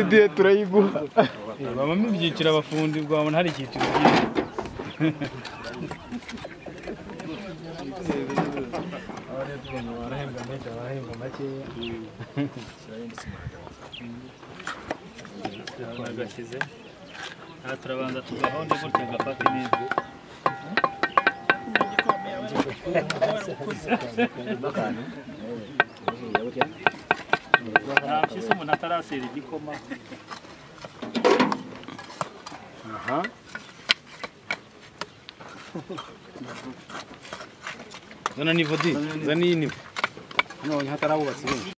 Idiye turayiguha babamo ibyiciro abafundi wabona hari icyiciro cyinshi barahembwa menshi barahembwa makeya turabagashyize aha turabanza tugahonde gutya agafate neza nta mpyisi umuntu atarasera igikoma zana nivo di zana iyi nivo hano hatarabubatse